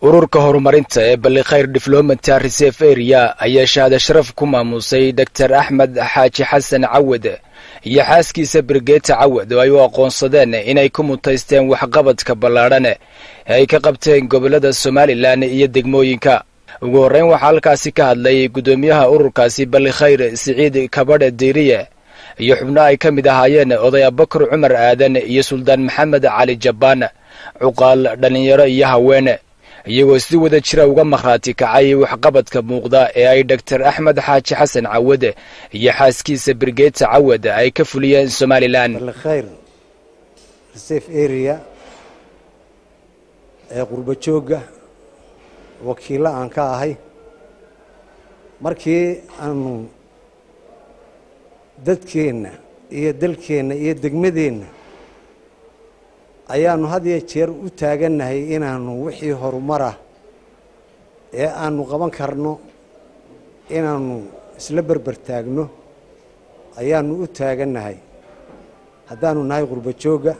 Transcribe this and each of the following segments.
ururka horumarinta ee ballikhayr diflomata reserve area ayaa shahaado sharaf ku maamuusay doctor axmed xaaji xasan cawad iyo xaaskiisa brigeeta cawad oo ay u aqoonsadeen inay ku mutaysteen waxqabadka ballaadhan ee ay ka qabteen gobollada somalilan iyo degmooyinka ugu horreyn waxaa halkaasi ka hadlay guddoomiyaha ururkaasi ballikhayr siciid kabadhe diiriye iyo xubno ay ka mid ahaayeen oday abakar cumar aadan iyo suldaan maxamed cali jabbaan cuqaal dhallinyaro iyo haweene iyagoo si wada jira uga markhaati kacay waxqabadka muuqda ee ay doctor axmed xaaji xasan cawad iyo xaaskiisa brigeeta cawad ay ka fuliyeen somalilan ballikhayr reserve area ee qurbo joogga wakiillo aan ka ahay markii aanu dadkeenna iyo dalkeenna iyo degmadeenna ayaanu had iyo jeer u taagannahay inaanu wixii horumarah ee aanu qaban karno inaanu isla berber taagno ayaanu u taagannahay haddaanu nahay qurbo joogga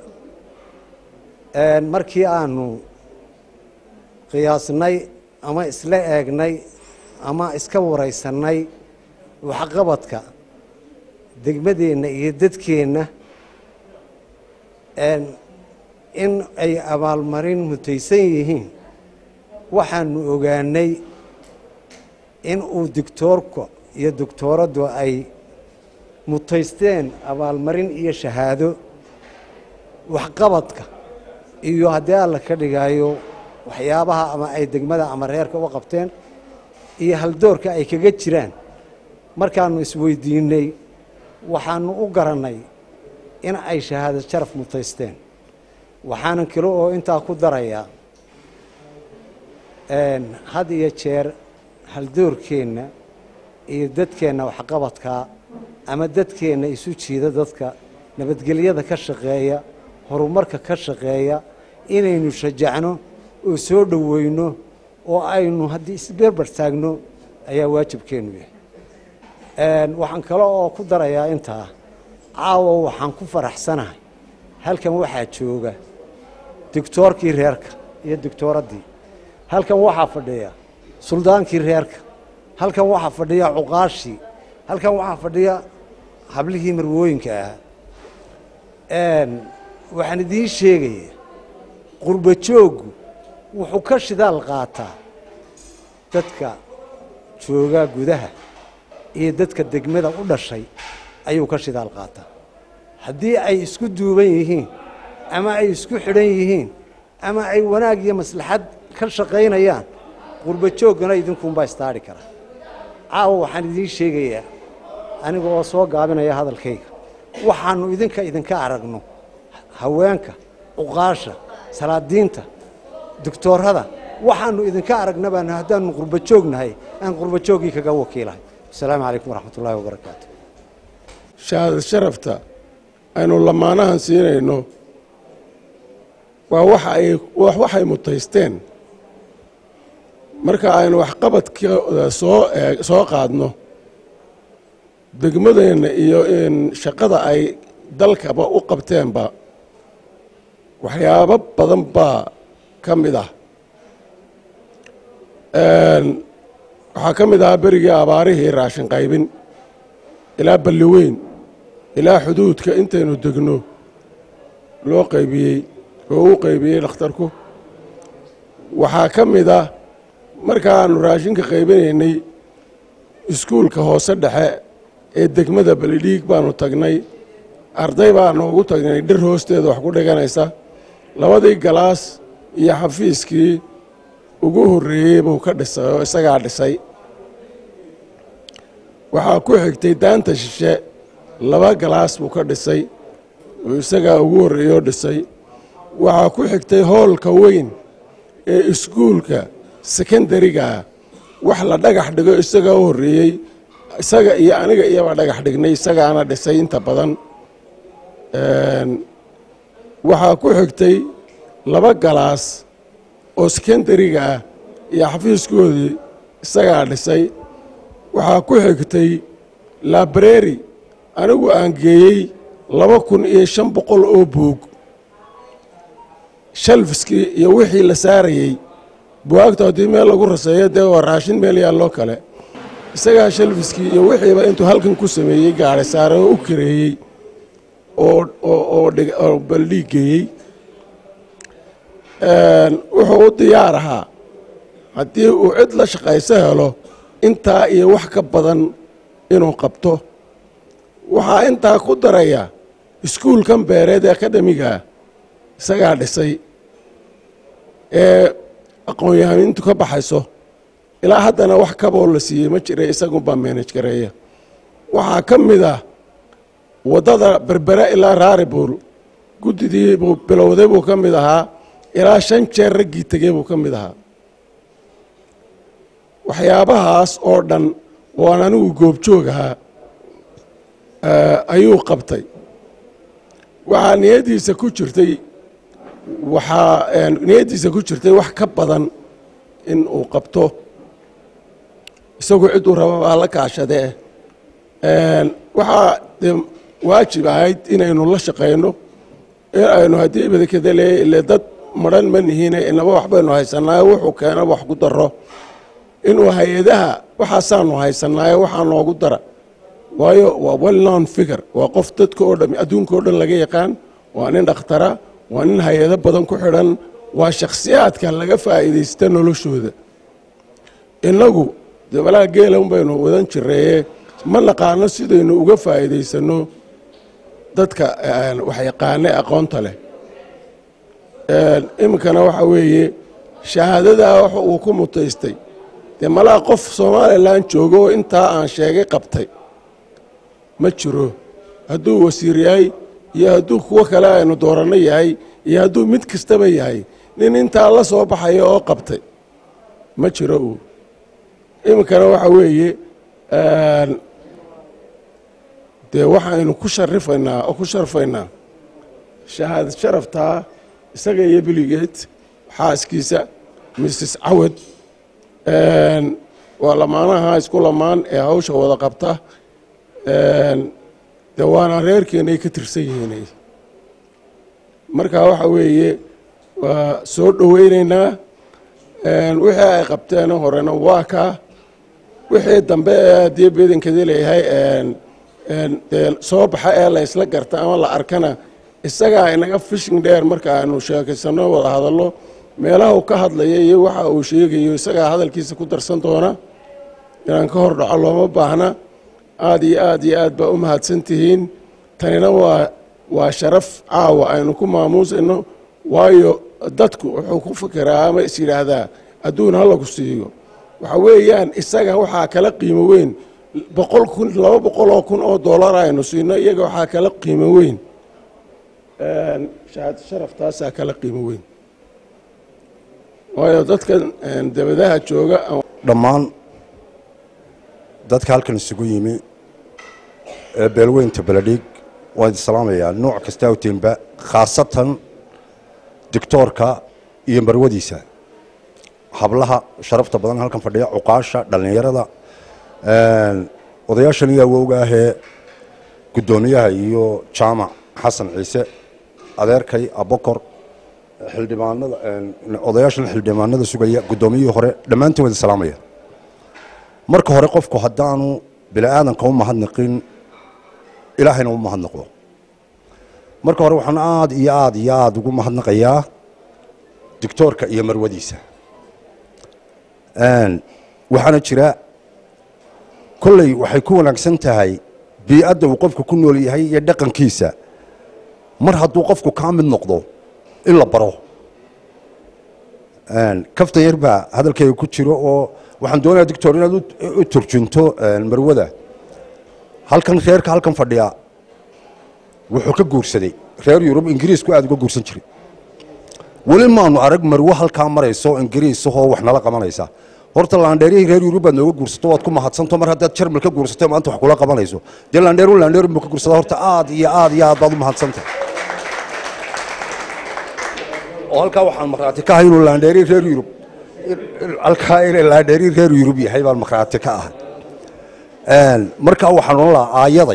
markii aanu qiyaasnay ama isla eegnay ama iska waraysannay waxqabadka degmadeenna iyo dadkeenna in ay abaalmarin mutaysan yihiin waxaanu ogaanay in uu doctoorka iyo doctooraddu ay mutaysteen abaalmarin iyo shahaado waxqabadka iyo haddii alla ka dhigaayo waxyaabaha ama ay degmada ama reerka u qabteen iyo haldoorka ay kaga jiraan markaanu isweydiinay waxaanu u garannay in ay shahaado sharaf mutaysteen waxaanan kale oo intaa ku darayaa had iyo jeer haldoorkeenna iyo dadkeenna waxqabadkaa ama dadkeenna isu jiida dadka nabadgelyada ka shaqeeya horumarka ka shaqeeya inaynu shajacno oo soo dhoweyno oo aynu haddii isberber taagno ayaa waajibkeennu yahay waxaan kale oo ku darayaa intaa caawa waxaan ku faraxsanahay halkan waxaa jooga doctoorkii reerka iyo doctooraddii halkan waxaa fadhiya suldaankii reerka halkan waxaa fadhiya cuqaashii halkan waxaa fadhiya hablihii marwooyinka ahaa waxaan idiin sheegaya qurbo jooggu wuxuu ka shidaal qaataa dadka jooga gudaha iyo dadka degmada u dhashay ayuu ka shidaal qaataa haddii ay isku duuban yihiin ama ay isku xidhan yihiin ama ay wanaag iyo maslaxad ka shaqaynayaan qurbo jooggana idinkuunbaa istaadhi kara caawa waxaan idiin sheegayaa aniga oo soo gaabinaya hadalkayga waxaannu idinka idinka aragno haweenka cuqaasha salaadiinta doctoorada waxaannu idinka aragna baan haddaannu qurbo joognahay aan qurbo jooggii kaga wakiilahay asalaamu calaykum waraxmat ullahi wabarakaatu shahaadad sharafta aynu lamaanahan siinayno waa waxa ay waxay mutaysteen marka aynu waxqabadkooda soo soo qaadno degmadeenna iyo shaqada ay dalkaba u qabteenba waxyaabo badan baa ka mid ah waxaa ka mid ahaa berigii abaarihii raashin qaybin ilaa balliweyn ilaa xuduudka intaynu degno loo qaybiyey oo u qaybiyey dhakhtarku waxaa ka mid ah markaannu raashinka qaybinaynay iskuulka hoose dhexe ee degmada balidhiig baannu tagnay arday baannu ugu tagnay dhir hoosteeda wax ku dhiganaysa labadii galaas iyo xafiiskii ugu horreeyey buu ka dhisay oo isagaa dhisay waxaa ku xigtay daanta shishe laba galaas buu ka dhisay oo isagaa ugu horreeyey oo dhisay waxaa ku xigtay hoolka weyn ee iskuulka sekondarigaa wax la dhagax dhigo isagaa u horreeyey isaga iyo aniga iyobaa dhagax dhignay isagaana dhisay inta badan waxaa ku xigtay laba galaas oo sekondariga ah iyo xafiiskoodii isagaa dhisay waxaa ku xigtay labreri anigu aan geeyey laba kun iyo shan boqol oo buug shalfiskii iyo wixii la saarayey buwaagta haddii meel lagu raseeyo dee waa raashin meel yaalloo kale isagaa shalfiskii iyo wixiiba intuu halkan ku sameeyey gaari saare oo u kareeyey oo baldhiig geeyey wuxuu u diyaar ahaa haddii uu cid la shaqayso helo intaa iyo wax ka badan inuu qabto waxaa intaa ku daraya iskuulkan beereed ee akademigaa isagaa dhisay ee aqoon-yahanintu ka baxayso ilaa haddana wax kaboo la siiyey ma jira isagunbaa meenaj gareeya waxaa ka mid ah waddada berbere ilaa raaribuul guddidii buu bilowday buu ka mid ahaa ilaa shan jeer raggii tegey buu ka mid ahaa waxyaabahaas oo dhan oo aan anigu goobjoog ahaa ayuu qabtay waxaa niyaddiisa ku jirtay waxaa niyaddiisa ku jirtay wax ka badan in uu qabto isagu cidduu raba baa la kaashadee waxaa dee waajib ahayd inaynu la shaqayno in aynu haddii ibadakadale ile dad madran ma nihiine inaba waxbaynu haysanaayo wuxuu keena wax ku daro inuu hay-adaha waxaasaanu haysanaayo waxaa noogu dara waayo waa well known figure waa qof dadka oo dhan adduunka oo dhan laga yaqaan waa nin dhakhtara waa nin hay-ado badan ku xidhan waa shakhsiyaadka laga faa'iidaysta noloshooda innagu dabalaha geelan baynu wadan jireeye ma naqaano sidaynu uga faa'iidaysanno dadka waxyaqaane aqoonta leh iminkana waxa weeye shahaadadaa wax uu ku mutaystay dee malaa qof somalilan joogo oo intaa aan sheegay qabtay ma jiro hadduu wasiir yahay iyo hadduu kuwo kale aynu dooranno yahay iyo hadduu mid kastaba yahay nin intaa la soo baxaya oo qabtay ma jiro uu iminkana waxa weeye dee waxaynu ku sharifaynaa oo ku sharfaynaa shahaadad sharaftaa isaga iyo biligeed xaaskiisa mrs cawad waa lamaanaha isku lamaan ee hawsha wada qabta dee waana reerkeenay ka tirsan yihiinay marka waxa weeye waa soo dhoweynaynaa wixii ay qabteen horena waa kaa wixii dambe ee haddii beedankadi leeyahay dee soo baxa ee la ysla garta ama la arkana isagaa inaga fishing dheer marka aanu sheekaysanno wada hadallo meelaha uu ka hadlaya iyo waxa uu sheegayo isagaa hadalkiisa ku darsan doona inaan ka hor dhaco looma baahna aada iyo aad iyo aad baa u mahadsan tihiin tanina waa waa sharaf caawa aynu ku maamuusayno waayo dadku wuxuu ku fikiraa ama is yidhaahdaa adduun ha lagu siiyo waxa weeyaan isaga waxaa kala qiimo weyn boqol kun laba boqol oo kun oo dollar aynu siino iyaga waxaa kala qiimo weyn shahaad sharaftaasaa kala qiimo weyn waayo dadka dabadaha jooga dhammaan dadka halkan isugu yimi ee beelweynta beledhiig waan idin salaamayaa nooc kasta awtiinba khaasatan doctoorka iyo marwadiisa hablaha sharafta badan halkan fadhiya cuqaasha dhallinyarada odayaashan iyo awowga ahee guddoomiyaha iyo jaamac xasan ciise adeerkay abokor xildhibaanada odayaashan xildhibaanada sugaya guddoomiyihii hore dhammaantiin wada salaamaya marka hore qofku haddaanu bini aadanka u mahadnaqin ilaahayna u mahadnaqo marka hore waxaan aada iyo aada iyo aada ugu mahadnaqayaa doctoorka iyo marwadiisa waxaana jira kolley waxay ku wanaagsan tahay bii'adda uu qofku ku nool yahay iyo dhaqankiisa mar hadduu qofku kaa mid noqdo in la baro kaftan yar baa hadalkayga ku jiro oo waxaan doonayaa doctor inaad u turjunto marwada halkan reerka halkan fadhiya wuxuu ka guursaday reer yurub ingiriisku aada uga guursan jiray weli maanu arag marwo halkaa marayso ingiriisahoo wax nala qabanaysa horta laandheerihii reer yurub baad nooga guursato waad ku mahadsanto mar haddaad jarmal ka guursato maanta wax kula qabanayso dee laandheeru laandheeru buu ka guursada horta aad iyo aad iyo aad baad u mahadsantay oo halkaa waxaan markhaati ka ahay inuu laandheeri reer yurub halkaa inay laandheeri reer yurub yahay baan markhaati ka ahay markaa waxaan odhan lahaa aayaday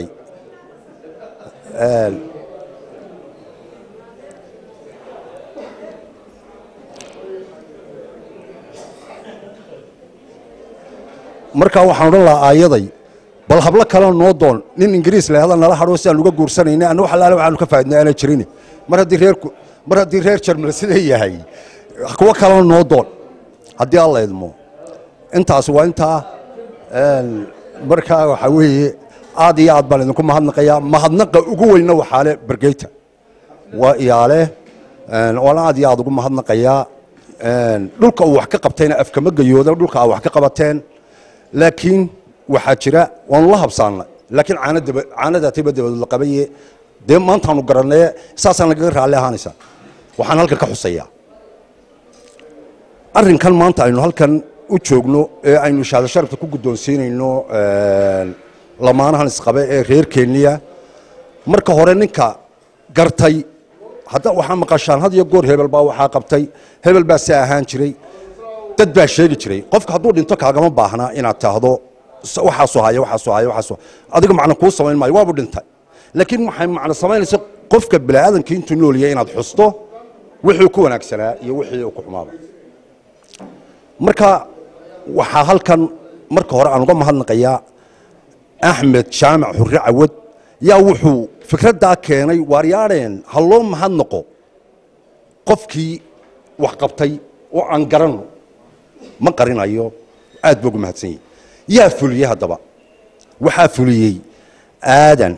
markaa waxaan odhan lahaa aayaday bal hablo kale noo doon nin ingiriis lahada nala hadhoo si aan uga guursanayna anna wax alaale waxaanu ka faa'idnay aanay jirin mar haddii reerku mar haddii reer jarmal siday yahay kuwo kalena noo doon haddii alla idmo intaas waa intaa markaa waxaa weeye aad iyo aad baan idinku mahadnaqayaa mahadnaqa ugu weyna waxaale bergeyta waa iyaale waana aad iyo aad ugu mahadnaqayaa dhulka uu wax ka qabtayna afkama gayooda dhulka aa wax ka qabateen laakiin waxaa jira waanu la habsaanna laakiin caanadaatayba dabadood la qabaye dee maantaanu garannaye saasaan lagaga raalli ahaanaysaa waxaan halkan ka xusayaa arrinkan maanta aynu halkan u joogno ee aynu shahaado sharafta ku guddoonsiinayno lamaanahan isqabe ee reer kenya marka hore ninka gartay hadda waxaa maqashaan had iyo goor hebel baa waxaa qabtay hebel baa si ahaan jiray dad baa sheegi jiray qofka hadduu dhinto kaagama baahnaa inaad taahdo waxaasoo haya waxaasoo haya waxaasoo adiga macno kuu samayn maayo waabu dhintay laakiin waxay macno samaynaysa qofka bini'aadamkii intuu noolyahay inaad xusto wixii ku wanaagsanaa iyo wixii ku xumaaba marka waxaa halkan marka hore aan uga mahadnaqayaa axmed jaamac xurre cawad yaa wuxuu fikraddaa keenay waaryaadheen ha loo mahadnaqo qofkii wax qabtay oo aan garanno ma qarinayo aad buu ugu mahadsan yahi yaa fuliyey haddaba waxaa fuliyey aadan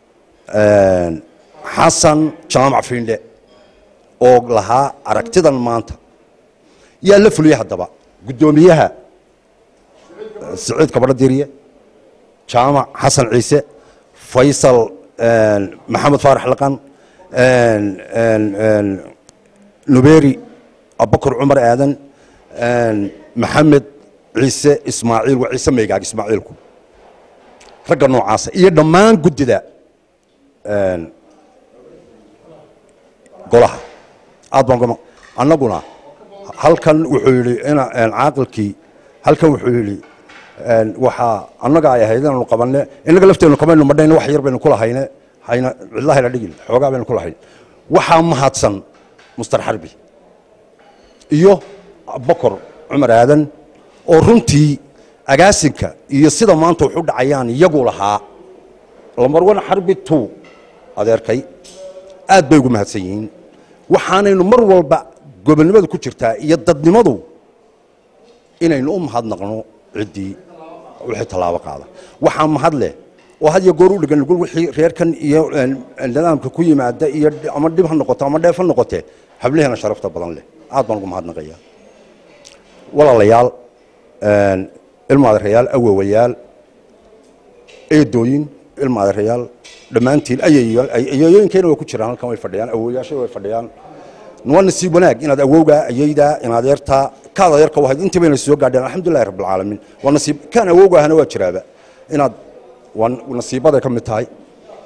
xasan jaamac fiindhe oo lahaa aragtidan maanta yaa la fuliyey haddaba guddoomiyaha siciid kabadho diriye jaamac xasan ciise faysal maxamed faarax laqan nuberi abakar cumar aadan maxamed ciise ismaaciil waa ciise maygaag ismaaciilku ragga noocaasa iyo dhammaan guddida golaha aad baan annaguna halkan wuxuu yidhi caaqilkii halkan wuxuu yidhi waxaa annaga ay ahayd inaanu qabanne innaga lafteenu kamaynu madhayne wax yar baynu ku lahayne hayna cidlahayna dhigin xoogaa baynu ku lahayn waxaa mahadsan mustar xarbi iyo abakar cumar aadan oo runtii agaasinka iyo sida maanta wax u dhacayaan iyagu lahaa lamarwan xarbi tu adeerkay aad bay ugu mahadsan yihiin waxaanaynu mar walba gobonnimadu ku jirtaa iyo dadnimadu inaynu u mahadnaqno ciddii wixii tallaabo qaada waxaa mahad leh oo had iyo goor u dhigan nugul wixii reerkan iyo nidaamka ku yimaada iyo ama dhib ha noqoto ama dheef ha noqotee hablaheena sharafta badan leh aad baan ugu mahadnaqaya walaalayaal ilma adeerayaal awowayaal eedooyin ilma adeerayaal dhammaantiin ayayooyinkeena way ku jiraan halkan way fadhiyaan awowayaasha way fadhiyaan waa nasiib wanaag inaad awowgaa ayaydaa inaad adeertaa kaad adeerka wahayd intii bayna soo gaadheen alxamdulillahi rabbil caalamiin waa nasiib kaan awowgaahana waa jiraaba inaad waa nasiibaday ka mid tahay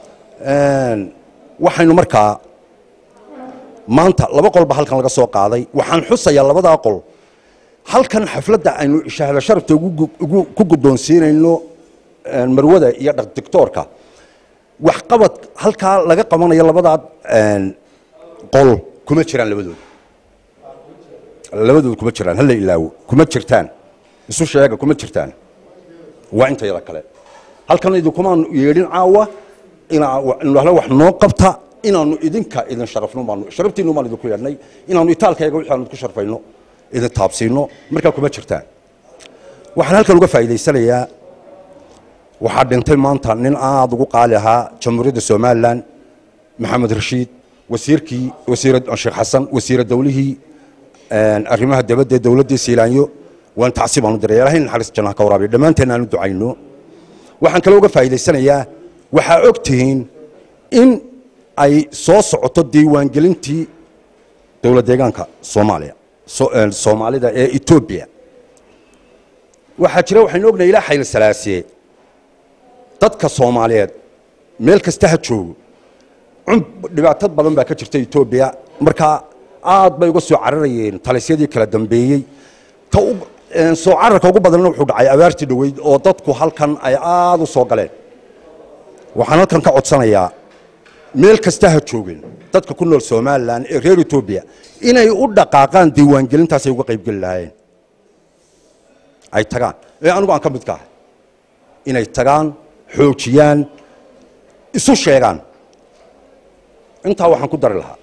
waxaynu markaa maanta laba qolba halkan laga soo qaaday waxaan xusayaa labadaa qol halkan xafladda aynu shahaado sharafta ku guddoonsiinayno marwada iyo dhaqdictoorka waxqabad halkaa laga qabanayo labadaa qol kuma jiraan labadooda labadooda kuma jiraan hala ilaawo kuma jirtaan isu sheega kuma jirtaan waa intayada kale halkan idinkumaanu yeedhin caawa inaa wax noo qabta inaanu idinka idin sharafno baanu sharaftiinu baan idinku yeedhnay inaanu itaalkayga wixii aanu idinku sharfayno idin taabsiino markaa kuma jirtaan waxaan halkan uga faa'iidaysanayaa waxaa dhintay maanta nin aad ugu qaali ahaa jamhuuriyadda somalilan maxamed rashiid wasiirkii wasiir sheekh xasan wasiira dawlihii arrimaha dabadda ee dowladdii siilaanyo waan tacsiib aanu diray ilahay naxariis jannaha ka waraabiyo dhammaanteen aanu ducayno waxaan kaloo uga faa'iidaysanayaa waxaa og tihiin in ay soo socoto diiwaangelintii dowlad deegaanka soomaaliya soomaalida ee etoobiya waxaa jira waxaynu ognahay ilaa xayl salaasiye dadka soomaaliyeed meel kasta ha joogo dhibaatad badan baa ka jirta etoobiya markaa aad bay uga soo cararayeen talisyadii kala dambeeyey soo cararka ugu badanna wuxuu dhacay abaartii dhoweyd oo dadku halkan ay aad u soo galeen waxaan halkan ka codsanayaa meel kasta ha joogeen dadka ku nool somalilan ee reer etoobiya inay u dhaqaaqaan diiwaangelintaasay uga qaybgeli lahaayeen ay tagaan ee anigu aan ka midka ahay inay tagaan xoojiyaan isu sheegaan intaa waxaan ku dari lahaa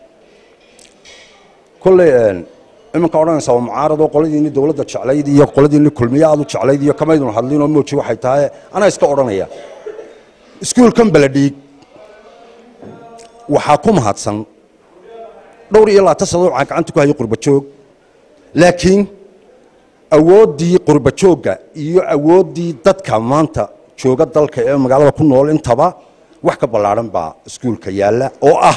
kolley iminka odhanaysaa waa mucaarado qoladiinni dowladda jeclayd iyo qoladiinni kulmiye aad u jeclayd iyo kamaydun hadlinoo mooji waxay tahay anaa iska odhanaya iskuulkan beledhiig waxaa ku mahadsan dhowr iyo labaatan sannadood waxaan gacanta ku hayay qurbajoog laakiin awooddii qurbajoogga iyo awooddii dadka maanta jooga dalka ee magaalada ku nool intaba wax ka ballaadhan baa iskuulka yaalla oo ah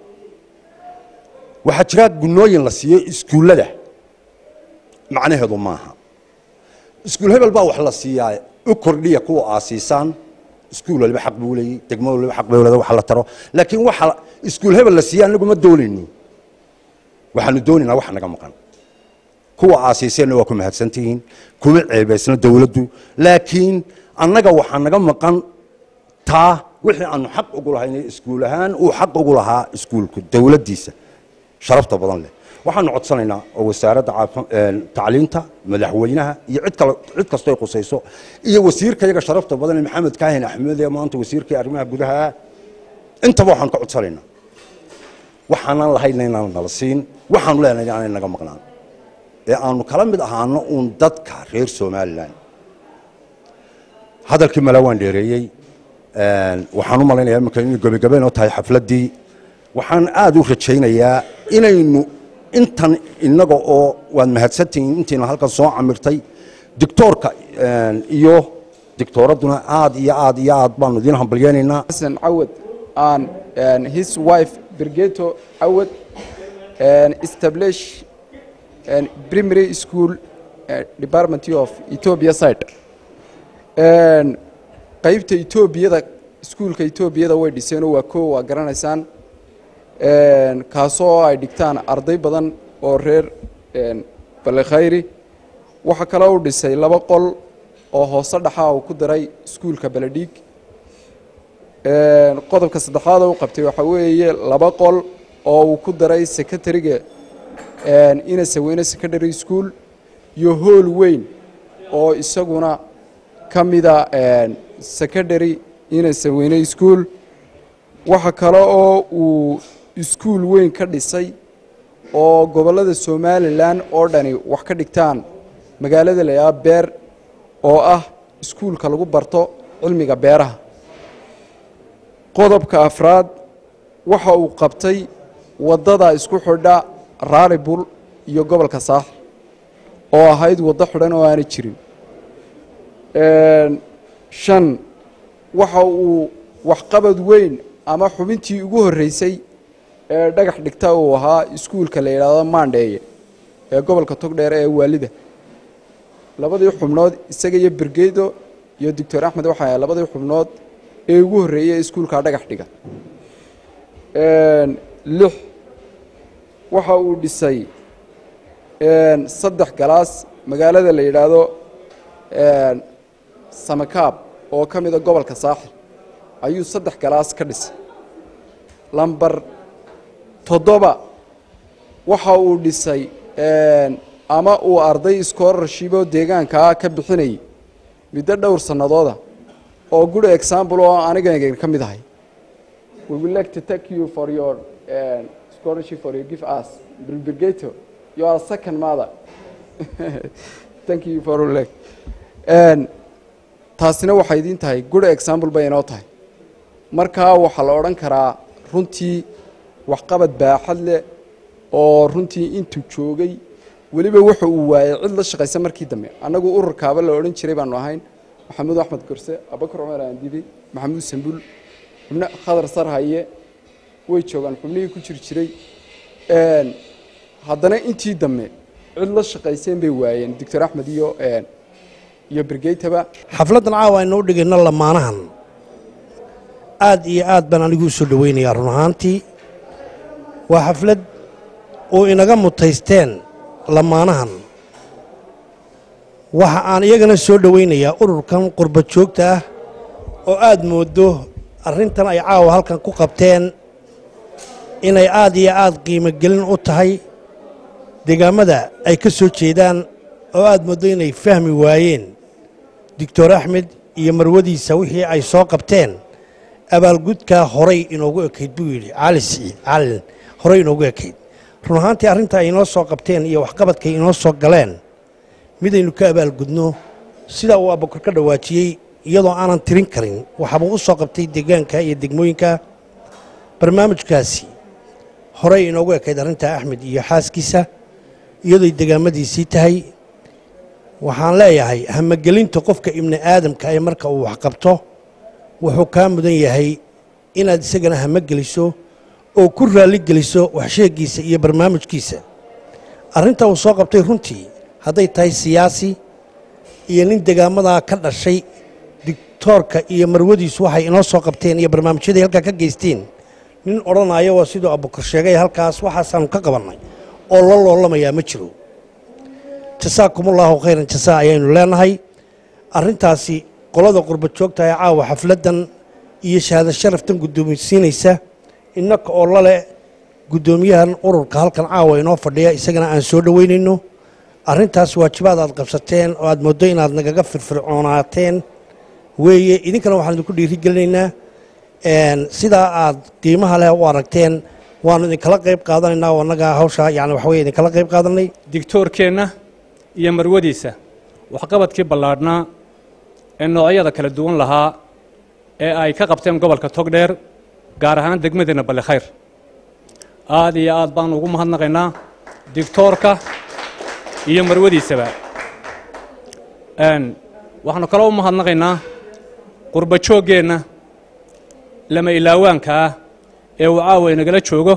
waxaa jira gunooyin la siiyo iskuullada macnaheedu maaha iskuul hebel baa wax la siiyaa u kordhiya kuwa aasiisaan iskuul waliba xaq buu leeyey degmo waliba xaq bay leedahay wax la taro laakiin waxa iskuul hebel la siiya anagu ma doonayno waxaanu doonaynaa wax naga maqan kuwa aasiiseenna waa ku mahadsantihiin kuma ceebaysna dowladdu laakiin annaga waxaa naga maqan taa wixii aanu xaq ugu lahayn iskuul ahaan uu xaq ugu lahaa iskuulku dowladdiisa sharafta badan leh waxaanu codsanaynaa oo wasaaradda tacliinta madaxweynaha iyo cid kale cid kastoo ay qusayso iyo wasiirka iyaga sharafta badan ee maxamed kaahin axmed ee maanta wasiirkii arrimaha gudaha intaba waxaanu ka codsanaynaa waxaanan lahayna inaan nala siin waxaanu leenahay aanay naga maqnaan ee aanu kala mid ahaano uun dadka reer somalilan hadalkii mala waan dheereeyey waxaan u malaynayaa iminka inay gebagabeen oo tahay xafladdii waxaan aada u rajaynayaa inaynu intan innaga oo waad mahadsantihiin intiina halkan soo camirtay dictoorka iyo dictooradduna aad iyo aad iyo aad baanu idiin hambalyeynaynaa xasan cawad and and his wife Birgeto Awad and establish and primary school uh, department of Ethiopia side and qaybta Ethiopiyada iskuulka Ethiopiyada way dhiseen waa koo waa garanaysaan een kaasoo ay dhigtaan arday badan oo reer een Balekhayri waxa kale uu dhisay laba qol oo hoose dhaxa uu ku daray iskuulka Baladhiig qodobka saddexaad uu qabtay waxa weeye laba qol oo uu ku daray secretary-ga ina saweyne secondary school iyo hool weyn oo isaguna ka mida secondary ina saweyne school waxa kale oo uu iskuul weyn ka dhisay oo gobollada somalilan oo dhani wax ka dhigtaan magaalada layaa beer oo ah iskuulka lagu barto cilmiga beeraha qodobka afraad waxa uu qabtay waddada isku xidha raalibul iyo gobolka saaxil oo ahayd waddo xidhan oo aanay jirin shan waxa uu waxqabad weyn ama xubintii ugu horreysay ee dhagax dhigta uu ahaa iskuulka la yidhaahdo maandheeye ee gobolka togdheer ee waalida labadii xubnood isaga iyo bergedo iyo doctor axmed waxay ahay labadii xubnood ee ugu horreeyey iskuulkaa dhagax dhiga lix waxa uu dhisay saddex galaas magaalada la yidhaahdo samakaab oo ka mida gobolka saaxil ayuu saddex galaas ka dhisay lamber toddoba waxa uu dhisay ama uu arday scholarship oo deegaankaa ka bixinayay muddo dhowr sannadooda oo good example oo aniga ka mid ahay we would like to thank you for your uh, scholarship for your give us Brigado you are second mother thank you for like and taasina waxay idin tahay good example bay inoo tahay markaa waxaa la odhan karaa runtii waxqabad baaxad leh oo runtii intuu joogay weliba wuxa uu waayey cid la shaqaysa markii dambe annagu ururkaaba la odhan jiray baanu ahayn maxamuud axmed gorse abakar cumar aandibi maxamuud sambul xubno khadar sarhaye way joogaan xubnihii ku jir jiray haddana intii dambe cid la shaqayseen bay waayeen doctor axmed iyo iyo bergeytaba xafladdan caawa aynu u dhigayno lamaanahan aad iyo aad baan anigu u soo dhowaynayaa run ahaantii waa xaflad oo inaga mutaysteen lamaanahan waxa aan iyagana soo dhowaynayaa ururkan qurba joogta ah oo aad mooddo arrintan ay caawa halkan ku qabteen inay aad iyo aad qiimo gelin u tahay deegaammada ay ka soo jeedaan oo aad mooddo inay fahmi waayeen doctor axmed iyo marwadiisa wixii ay soo qabteen abaalgudkaa horay inoogu ekayd buu yidhi cali siciid calin horay inoogu ekayd run ahaantii arrinta ay inoo soo qabteen iyo waxqabadkay inoo soo galeen midaynu ka abaalgudno sida uu abukar ka dhawaajiyey iyadoo aanan tirin karin waxaabuu u soo qabtay deegaanka iyo degmooyinka barnaamijkaasi horey inoogu ekayd arrinta axmed iyo xaaskiisa iyadooy degaamadiisii tahay waxaan leeyahay hamagelinta qofka ibni aadamka ee marka uu waxqabto wuxuu kaa mudan yahay inaad isagana hamageliso oo ku raalligeliso waxsheegiisa iyo barnaamijkiisa arrinta uu soo qabtay runtii hadday tahay siyaasi iyo nin degaamadaa ka dhashay dictoorka iyo marwadiisu waxay inoo soo qabteen iyo barnaamijyaday halkaa ka geysteen nin odhanaya waa siduu abukar sheegay halkaas waxaasaanu ka qabannay oo la loolamayaa ma jiro jasaakumullahu khayran jasaa ayaynu leenahay arrintaasi qolada qurba joogta ee caawa xafladdan iyo shahaado sharaftan guddoomisiinaysa innaka oo lale guddoomiyahan ururka halkan caawa inoo fadhiya isagana aan soo dhoweynayno arrintaas waajibaad aad qabsateen oo aad mooddo inaad nagaga firfircoonaateen weeye idinkana waxaan idinku dhiirigelinaynaa sidaa aad qiimaha leh u aragteen waannu idinkala qayb qaadanaynaa oo annaga hawshaa yani waxaweye idinkala qayb qaadanay digtoorkeenna iyo marwadiisa waxqabadkii ballaadhnaa ee noocyada kala duwan lahaa ee ay ka qabteen gobolka togdheer gaar ahaan degmadeenna balli khayr aad iyo aad baanu ugu mahadnaqaynaa digtoorka iyo marwadiisaba waxaanu kaloo u mahadnaqaynaa qurba jooggeenna lama ilaawaanka ah ee uu caawa inagala joogo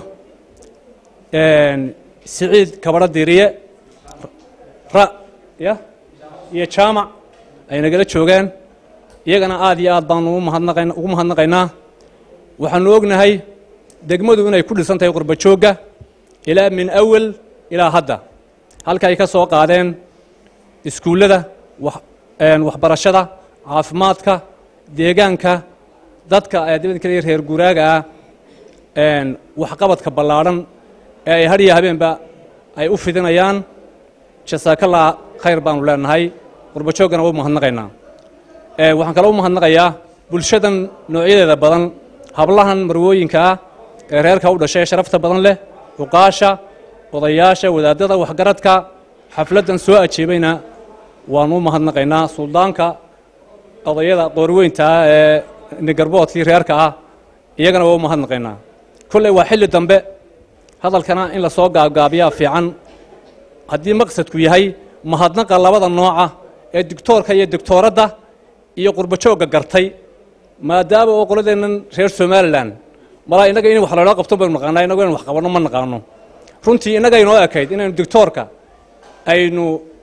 siciid kabadho diiriye ra ya iyo jaamac ay nagala joogaan iyagana aad iyo aad baanu umahadnaqan ugu mahadnaqaynaa waxaanu ognahay degmadu inay ku dhisan tahay qurba joogga ilaa min awal ilaa hadda halka ay ka soo qaadeen iskuullada waxbarashada caafimaadka deegaanka dadka dibad kale reer guuraaga ah waxqabadka ballaadhan ee ay hadhiya habeenba ay u fidinayaan jasaakallaa khayr baanu leenahay qurba jooggana waa u mahadnaqaynaa waxaan kaloo u mahadnaqayaa bulshadan noocyadeeda badan hablahan marwooyinka ah ee reerka u dhashay ee sharafta badan leh cuqaasha odayaasha wadaadada waxgaradka xafladdan soo ajeebayna waanu u mahadnaqaynaa suldaanka odayada qoorweynta ah ee nigarboodkii reerka ah iyagana waa u mahadnaqaynaa kolley waa xilli dambe hadalkana in la soo gaabgaabiyaa fiican haddii maqsadku yahay mahadnaqa labada nooca ee digtoorka iyo digtooradda iyo qurbajoogga gartay maadaama oo qoladeennan reer somalilan malaa innaga in wax laloo qabto baynu naqaanaa innagu inaan wax qabanno ma naqaano runtii innaga inoo ekayd inaynu digtoorka aynu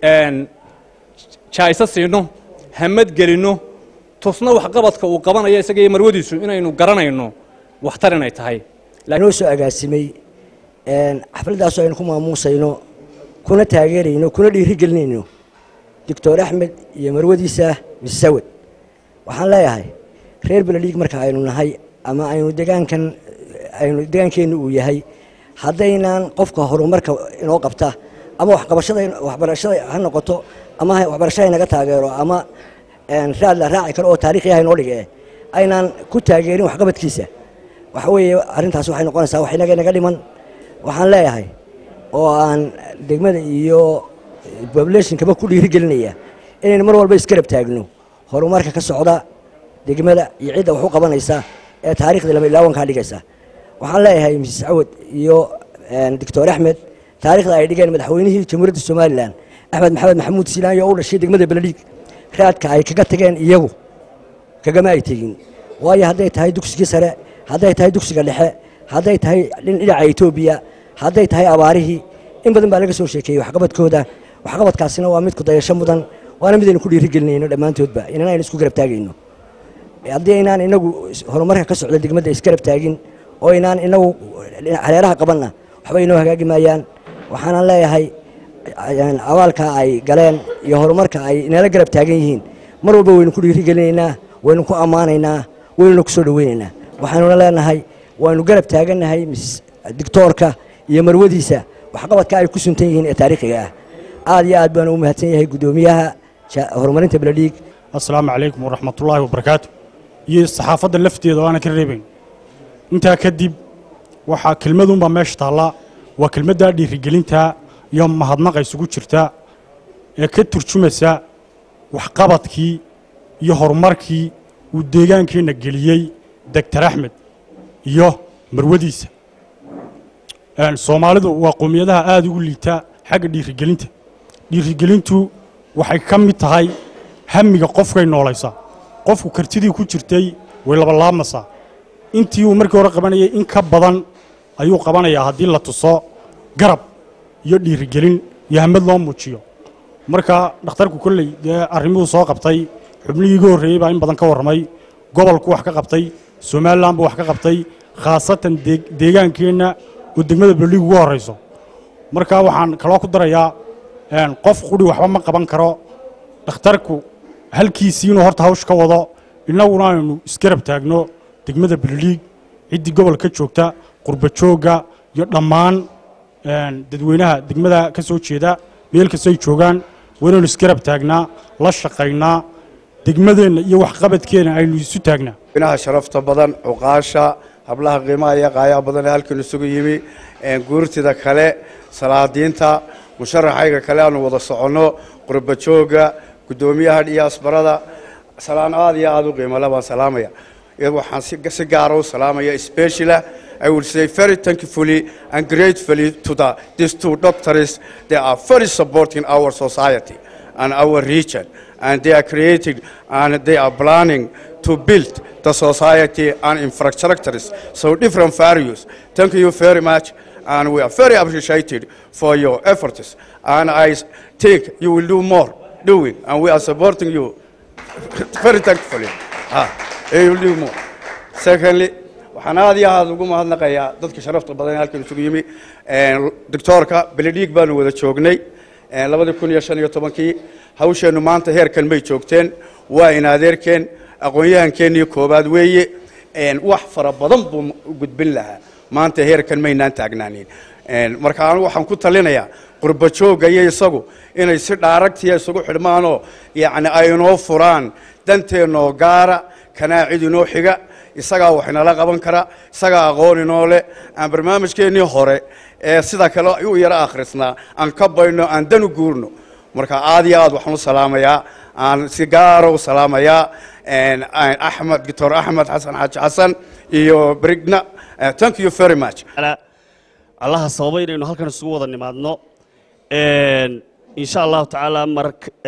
jaayso siino hamad gelinno tusna waxqabadka uu qabanayo isaga iyo marwadiisu inaynu garanayno waxtar inay tahay noo soo agaasimay xafladdaasoo aynu ku maamuusayno kuna taageerayno kuna dhiirigelinayno doctor axmed iyo marwadiisa misawad waxaan leeyahay reer beledhiig marka aynu nahay ama aynu degaankan aynu degaankeennu uu yahay haddaynaan qofka horumarka inoo qabta ama waxqabashada waxbarashada ha noqoto ama waxbarashada inaga taageero ama raad la raaci karo oo taariikhiyaha inoo dhige aynaan ku taageerin waxqabadkiisa waxa weeye arrintaas waxay noqonaysaa wax inaga inaga dhiman waxaan leeyahay oo aan degmada iyo populationkaba ku dhiirigelinaya inaynu mar walba isgarab taagno horumarka ka socda degmada iyo cidda wax u qabanaysa ee taariikhda lama ilaawankaa dhigaysa waxaan leeyahay misis cawad iyo doctor axmed taarikhda ay dhigeen madaxweynihii jamhuuriyadda somalilan axmed maxamed maxamuud siilaan oo u dhashay degmada beledhiig raadka ay kaga tageen iyagu kagama ay tegin waayo hadday tahay dugsigii sare hadday tahay dugsiga dhexe hadday tahay dhinaca etoobiya hadday tahay abaarihii in badan baa laga soo sheekeeyey waxqabadkooda waxqabadkaasina waa mid kudayasho mudan waana midaynu ku dhiirigelinayno dhammaantoodba inan aynu isku garab taagayno haddii aynaan inagu horumarka ka socda degmadda isgarab taagin oo aynaan inagu hareeraha qabanna waxba inoo hagaagi maayaan waxaanan leeyahay abaalka ay galeen iyo horumarka ay inala garab taagan yihiin mar walba waynu ku dhiirigelinaynaa waynu ku ammaanaynaa waynuna ku soo dhoweynaynaa waxaanuna leenahay waynu garab taagannahay mis dictoorka iyo marwadiisa waxqabadka ay ku suntan yihiin ee taariikhiga ah aad iyo aad baan u mahadsan yahay guddoomiyaha horumarinta beledhiig assalaamu calaykum waraxmatullaahi wabarakaatu iyo saxaafadda lafteeda oo aanan ka reebayn intaa kadib waxaa kelmadunbaa meesha taallaa waa kelmaddaa dhiirigelinta iyo mahadnaqa isugu jirta ee ka turjumaysa waxqabadkii iyo horumarkii uu deegaankeenna geliyey doctor axmed iyo marwadiisa soomaalidu waa qowmiyadaha aada ugu liita xagga dhiirigelinta dhiirigelintu waxay ka mid tahay hamiga qofkay noolaysaa qofku kartidii ku jirtay way labalaabmaysaa intii uu markii hore qabanayay in ka badan ayuu qabanayaa haddii la tuso garab iyo dhiirigelin iyo hamad loo muujiyo marka dhakhtarku kolley dee arrimuhu soo qabtay xubnihii iga horreeyey baa in badan ka warramay gobolku wax ka qabtay somalilan buu wax ka qabtay khaasatan deegaankeenna oo degmada beledhiig ugu horrayso marka waxaan kaloo ku darayaa qof qudhi waxba ma qaban karo dhakhtarku halkiisii inuu horta hawsh ka wado innaguna aynu isgarab taagno degmada beledhiig ciddii gobolka joogta qurba joogga iyo dhammaan dadweynaha degmada ka soo jeeda meel kastay joogaan waa inaynu isgarab taagnaa la shaqaynaa degmadeenna iyo waxqabadkeenna aynu isu taagnaa inaha sharafta badan cuqaasha hablaha qiimaha iyo qaayaha badan ee halkan isugu yimi guurtida kale salaadiinta musharaxayga kale aanu wada soconno qurba joogga guddoomiyaha diyaasbarada salaan aad iyo aad u qiimale baan salaamaya waxaan si gaara u salaamaya speciala I will say very thankfully and gratefully to the, these two doctors. They are very supporting our society and our region. And they are creating and they are planning to build the society and infrastructures. So different values. Thank you very much. And we are very appreciated for your efforts. And I think you will do more doing. And we are supporting you very thankfully. Ah, you will do more. Secondly, waxaan aad iyo aad ugu mahadnaqayaa dadka sharafta badan ee halkan isugu yimi doctoorka beledhiig baanu wada joognay labadii kun iyo shan iyo tobankii hawsheennu maanta heerkan may joogteen waa in adeerkeen aqoon-yahankeenii koobaad weeye wax fara badan buu gudbin lahaa maanta heerkan maynaan taagnaanin marka anigu waxaan ku talinayaa qurba joogga iyo isagu inay si dhaaragtiya isugu xidhmaanoo yacni ay inoo furaan danteennoo gaara kanaa cid inoo xiga isagaa wax inala qaban kara isagaa aqoon inoo leh aan barnaamijkeennii hore ee sida kale u yaro akhrisnaa aan ka bayno aan dan u guurno marka aad iyo aad waxaan u salaamayaa aan si gaara u salaamayaa axmed doctor axmed xasan xaaji xasan iyo brigna thank you very much allaha sababa inaynu halkan isugu wada nimaadno insha allahu tacaala mar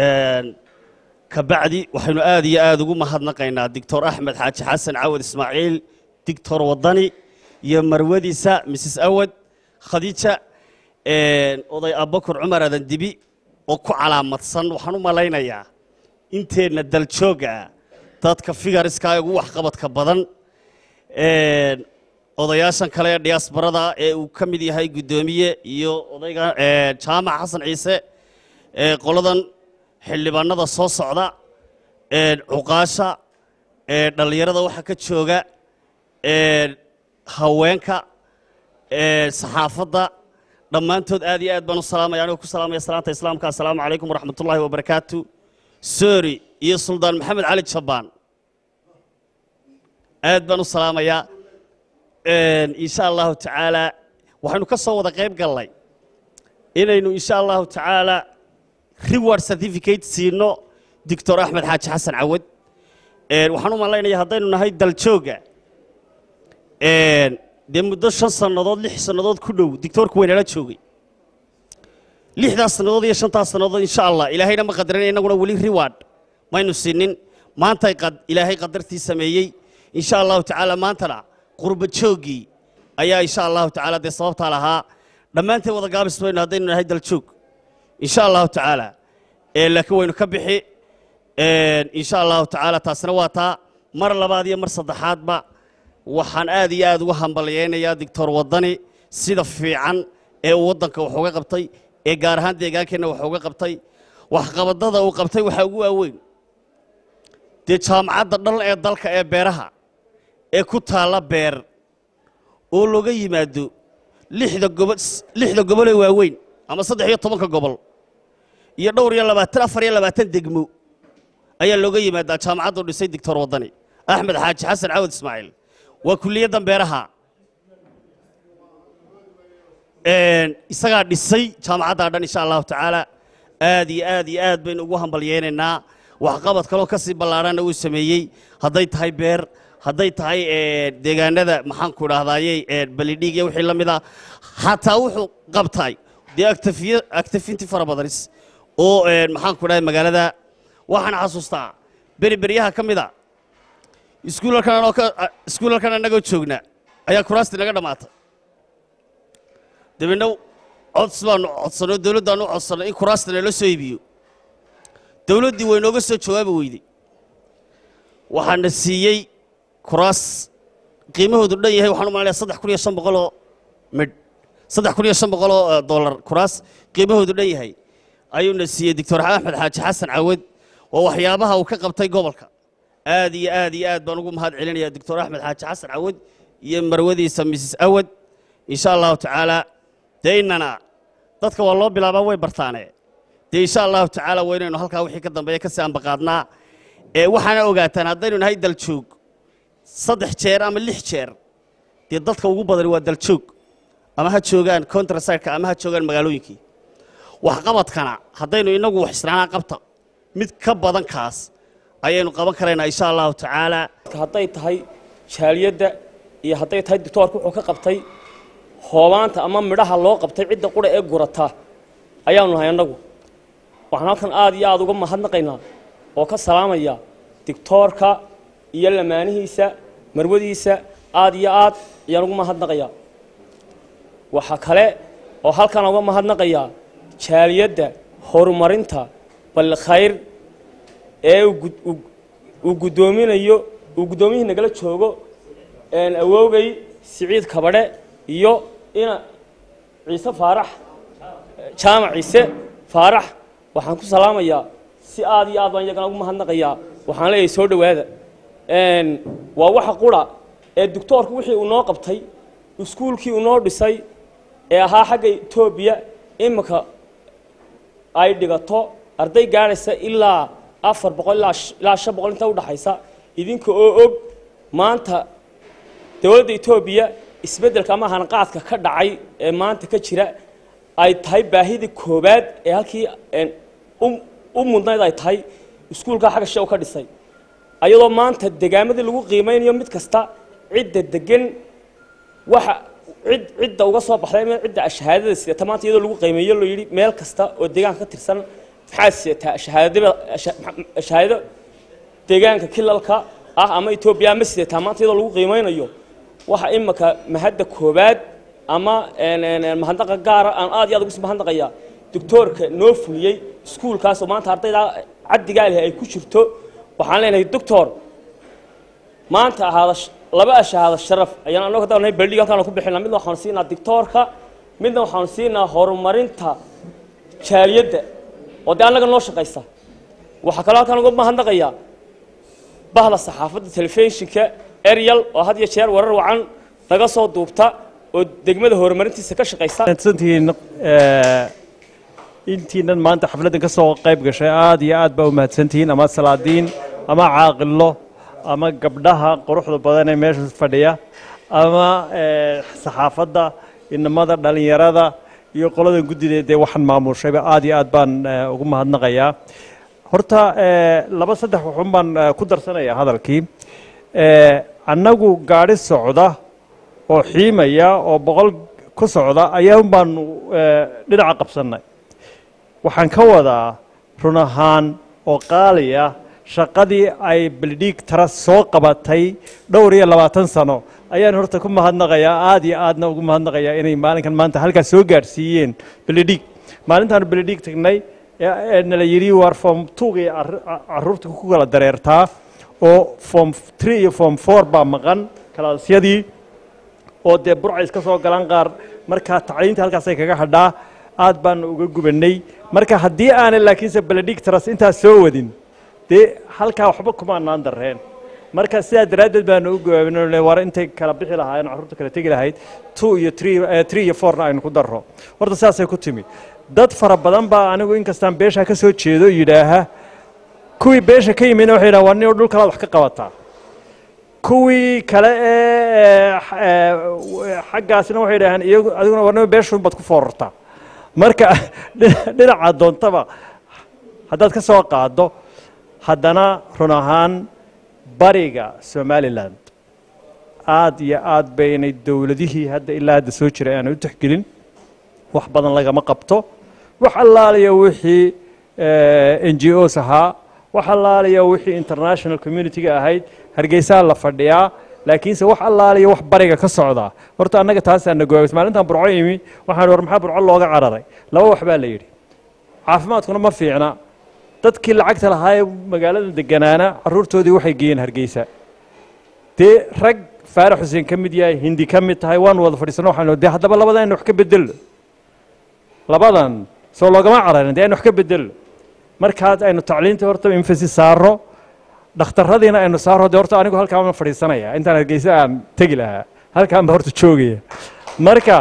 kabacdi waxaynu aad iyo aad ugu mahadnaqaynaa doctor axmed xaaji xasan cawad ismaaciil doctor wadani iyo marwadiisa mrs awad khadiija oday abakar cumar adan dibi oo ku calaamadsan waxaan u malaynayaa inteenna daljooga ah dadka figariska ugu waxqabadka badan odayaashan kale ee diyaasbarada ee uu ka mid yahay guddoomiye iyo odayga jaamac xasan ciise qoladan xildhibaanada soo socda cuqaasha dhallinyarada waxaa ka jooga haweenka saxaafadda dhammaantood aad iyo aad baan u salaamaya anigoo ku salaamaya salaanta islaamka assalaamu calaykum waraxmat ullaahi wabarakaatu soori iyo suldaan maxamed cali jabaan aad baan u salaamayaa insha allahu tacaala waxaynu ka soo wada qayb gallay inaynu insha allahu tacaala reward certificate siino doctor axmed xaaji xasan cawad waxaan u malaynaya haddaynu nahay daljooga dee muddo shan sannadood lix sannadood ku dhow dictoorku waynala joogay lixdaas sannadood iyo shantaas sannadood insha allah ilaahayna ma qadarin innaguna weli reward maynu siinin maantay ilaahay qadartii sameeyey insha allahu tacaala maantana qurba jooggii ayaa insha allahu tacaala dee sababtaa lahaa dhammaanteen wada gaabis baynu haddaynu nahay daljoog insha allahu tacaala laakiin waynu ka bixi insha allahu tacaala taasina waa taa mar labaad iyo mar saddexaadba waxaan aad iyo aad uga hambalyaynayaa doctor wadani sida fiican ee uu waddanka wax uga qabtay ee gaar ahaan deegaankeenna wax uga qabtay waxqabadada uu qabtay waxaa ugu waaweyn dee jaamacadda dhan ee dalka ee beeraha ee ku taalla beer oo looga yimaado lixda gobo lixda gobol ee waaweyn ama saddex iyo tobanka gobol iyo dhowr iyo labaatan afar iyo labaatan degmo ayaa looga yimaadaa jaamacaddu dhisay doctor waddani axmed xaaji xasan cawad ismaaciil waa kulliyaddan beeraha isagaa dhisay jaamacaddaa dhan insha allahu tacaala aad iyo aad iyo aad baynu ugu hambalyeynaynaa waxqabad kaloo ka sii ballaadhanna uu sameeyey hadday tahay beer hadday tahay deegaanada maxaanku idhahdayey balidhiig iyo wixii la mid ah xataa wuxuu qabtay dee actifinti fara badanis oo maxaanku idhahday magaalada waxaan xasuustaa beri beryaha ka mid a iskuulalkan anoo ka iskuulalkan annagoo joogna ayaa kuraastii naga dhammaatay dabeedna cods baanu codsanay dowladdaanu u codsanay in kuraasta nala soo iibiyo dowladdii way nooga soo jawaabi weyday waxaana siiyey kuraas qiimahoodu dhan yahay waxaan u malanaya saddex kun iyo shan boqoloo midh saddex kun iyo shan boqoloo dollar kuraas qiimahoodu dhan yahay ayuuna siiyey doctor axmed xaaji xasan cawad waa waxyaabaha uu ka qabtay gobolka aad iyo aad iyo aad baan ugu mahad celinaya doctor axmed xaaji xasan cawad iyo marwadiisa mrs awad insha allahu tacaala dee innana dadka waa loo bilaabaa way bartaane dee insha allahu tacaala waa inaynu halkaa wixii ka dambeeya kasii ambaqaadnaa ee waxaana ogaataan haddaynu nahay daljoog saddex jeer ama lix jeer dee dadka ugu badani waa daljoog ama ha joogaan contrasirka ama ha joogaan magaalooyinkii waxqabadkana haddaynu innagu wax israanaa qabta mid ka badan kaas ayaynu qaban karaynaa insha allahu tacaala hadday tahay jaaliyadda iyo hadday tahay doctoorka wuxuu ka qabtay hoobaanta ama midhaha loo qabtay cidda qura ee gurata ayaanu nahay annagu waxaan halkan aad iyo aad uga mahadnaqaynaa oo ka salaamaya dictoorka iyo lamaanihiisa marwadiisa aad iyo aad ayaan ugu mahadnaqayaa waxaa kale oo halkan uga mahadnaqayaa jaaliyadda horumarinta balkhayr ee uu guddoominayo uu guddoomiyihii nagala joogo awoogay siciid kabadhe iyo ina ciise faarax jaamac ciise faarax waxaan ku salaamayaa si aad iyo aad baan iyagana ugu mahadnaqayaa waxaan leeyahay soo dhowaada waa waxa qura ee doctoorku wixii uu noo qabtay iskuulkii uu noo dhisay ee ahaa xagga etoobiya iminka ay dhigato arday gaadhaysa ilaa afar boqol ilaa shan boqol inta udhaxaysa idinka oo og maanta dowladda etoobiya isbeddelka ama hanqaadka ka dhacay ee maanta ka jira ay tahay baahidii koowaad ee halkii u mudnayd ay tahay iskuulkaa xagga she u ka dhisay ayadoo maanta degaamadii lagu qiimaynayo mid kasta cidda degan waxa cid cidda uga soo baxday ama cidda shahaadada sidata maanta iyadoo lagu qiimeeyo loo yidhi meel kasta oo deegaanka ka tirsan maxaad sidataa shahaadada shahaadado deegaanka kilalka ah ama etoobiya ma sidataa maanta iyadoo lagu qiimaynayo waxa imika mahadda koowaad ama mahadnaqa gaara aan aad iyo aad ugu mahadnaqayaa doctoorka noo fuliyey iskuulkaasoo maanta ardayda caddigaa leh ay ku jirto waxaan leenahay doctor maanta ahaada laba ashahaada sharaf ayaan annagu haddaan nahay baldhig halkaan ku bixinaa midna waxaanu siinaa doctoorka midna waxaanu siinaa horumarinta jaaliyadda oo dee annaga noo shaqaysa waxaa kaloo halkaan uga mahadnaqayaa bahda saxaafadda telefishinka eryal oo had iyo jeer warar wacan naga soo duubta oo degmada horumarintiisa ka shaqaysa mahadsantihiin intiinan maanta xafladdan ka soo qayb gashay aad iyo aad baa u mahadsantihiin ama salaadiin ama caaqilo ama gabdhaha quruxda badan ee meesha fadhiya ama saxaafadda inamada dhallinyarada iyo qoladan guddida dee waxaan maamuushayba aad iyo aad baan ugu mahadnaqayaa horta laba saddex waxun baan ku darsanayaa hadalkii annagu gaadhi socda oo xiimaya oo boqol ku socda ayaan baanu dhinaca qabsannay waxaan ka wadaa run ahaan oo qaaliya shaqadii ay bildhiig tara soo qabatay dhowr iyo labaatan sano ayaan horta ku mahadnaqayaa aad iyo aadna ugu mahadnaqayaa inay maalinkan maanta halkaas soo gaadhsiiyeen bildhiig maalintaanu bildhiig tagnay ee nala yidhi war form tugii carruurta ku kala dareertaa oo form tree iyo form four baa maqan kalaasyadii oo dee burca iska soo galaan qaar markaa tacliinta halkaasay kaga hadhaa aad baanu uga gubannay marka haddii aanay laakiinse bildhiig taras intaas soo wadin dee halkaa waxba kumaanaan darreen marka sidaa daraaddeed baanu u gawaabinay war intay kala bixi lahaayeen carruurta kala tegi lahayd two iyo three three iyo fourna aynu ku darro horta sidaasay ku timi dad fara badan baa anigu inkastaan beesha ka soo jeedo yidhaaha kuwii beesha ka yimidna waxay yidhaha waa nin oo dhul kalaad wax ka qabataa kuwii kale ee ee, xaggaasna waxay yidhaaheen iyagu adiguna waa nin beeshuun baad ku foorartaa marka dhina- dhinaca doontaba haddaad ka soo qaaddo haddana run ahaan bariga somalilan aad iyo aad baynay dowladihii hadda ilaa hadda soo jiray aanay u tixgelin wax badan lagama qabto wax allaaliya wixii n g os ahaa wax allaaliya wixii international community-ga ahayd hargeysaa la fadhiyaa laakiinse wax allaaliya wax bariga ka socdaa horta annaga taasaa na goobis maalintaan burco imi waxaan war maxaa burco looga cararay laba wax baa la yidhi caafimaadkuna ma fiicna dadkii lacagta lahaa ee magaalada deganaana caruurtoodii waxay geeyeen hargeysa dee rag faarax xuseen ka mid yahay hindi ka mid tahay waan wada fadhiisano waxaan dee haddaba labadan aynu wax ka bedelno labadan soo loogama cararin dee aynu wax ka bedelno markaas aynu tacliinta horta emphasis saaro dhakhtarradiina aynu saaro dee horta anigu halkaan ma fadhiisanaya intaan hargeysa aan tegi lahaa halkaan ba horta joogaya marka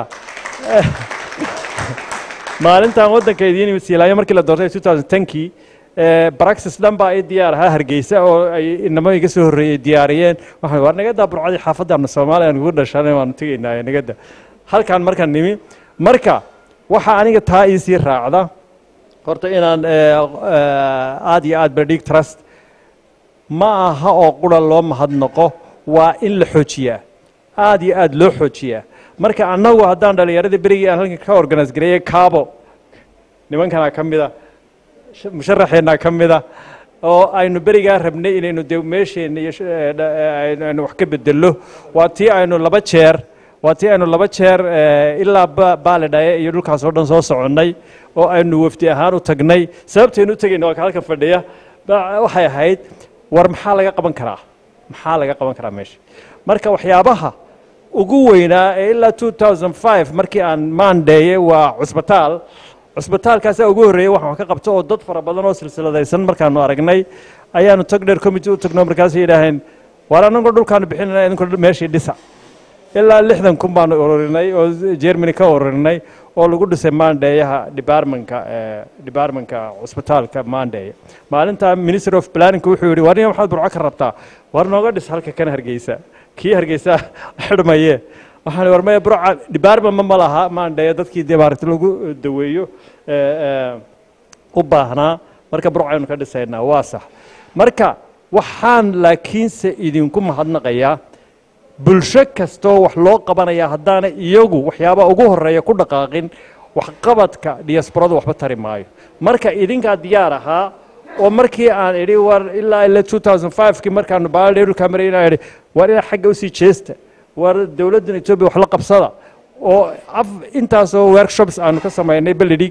maalintan waddanka idiin imid siilaayo markii la doortay 2010kii baraxis dhan baa ii diyaar ahaa hargeysa oo ay inamo iga soo horreeyey diyaariyeen waxaan war nagadaa burcadii xaafaddaana soomaaliya aan ugu dhashanay waanu tegaynaa nagada halkaan markaan nimi marka waxaa aniga taa iisii raacda horta inaan aad iyo aad berdhig trust ma aha oo qura loo mahadnaqo waa in la xoojiyaa aad iyo aad loo xoojiyaa marka annagu haddaan dhallinyaradii berigii aan halkan ka organise gareeyey kaabo nimankanaa ka mida musharaxeennaa ka mida oo aynu berigaa rabnay inaynu de meesheenna iyo aynu wax ka bedello waa tii aynu laba jeer waa tii aynu laba jeer ilaa baalidhaye iyo dhulkaas oo dhan soo soconnay oo aynu wafdi ahaan u tagnay sababtaynu u tegayna waa ka halkan fadhiya waxay ahayd war maxaa laga qaban karaa maxaa laga qaban karaa meesha marka waxyaabaha ugu weynaa ee ilaa 2005 markii aan maandheeye waa cusbitaal cusbitaalkaasaa ugu horreeyey waxaan wax ka qabto oo dad fara badan oo silsiladaysan markaanu aragnay ayaanu tag dheer committee u tagno markaasay yidhaaheen waar annagoo dhulkaanu bixinayna idinku meeshii dhisa ilaa lixdan kun baanu ururinay oo germany ka ururinay oo lagu dhisay maandheeyaha departmentka departmentka cusbitaalka maandheeye maalinta minister of planning wuxuu yidhi war nin maxaad burco ka rabtaa war nooga dhis halka kan hargeysa kii hargeysa xidhmaye waxaan war maya burca department ma laha maandheeye dadkii dee maaragtay lagu daweeyo u baahnaa marka burco aynu ka dhisaynaa waa sax marka waxaan laakiinse idinku mahadnaqayaa bulsho kastoo wax loo qabanaya haddaana iyagu waxyaabaha ugu horreeya ku dhaqaaqin waxqabadka diasporadu waxba tari maayo marka idinkaa diyaar ahaa oo markii aan idhi war ilaa ila 2005kii markaanu baaldhe dhulkaa maray inaan idhi war inaa xagga usii jeesta war dowladdan etoobiya wax la qabsada oo intaasoo workshops aanu ka samaynay ballidhig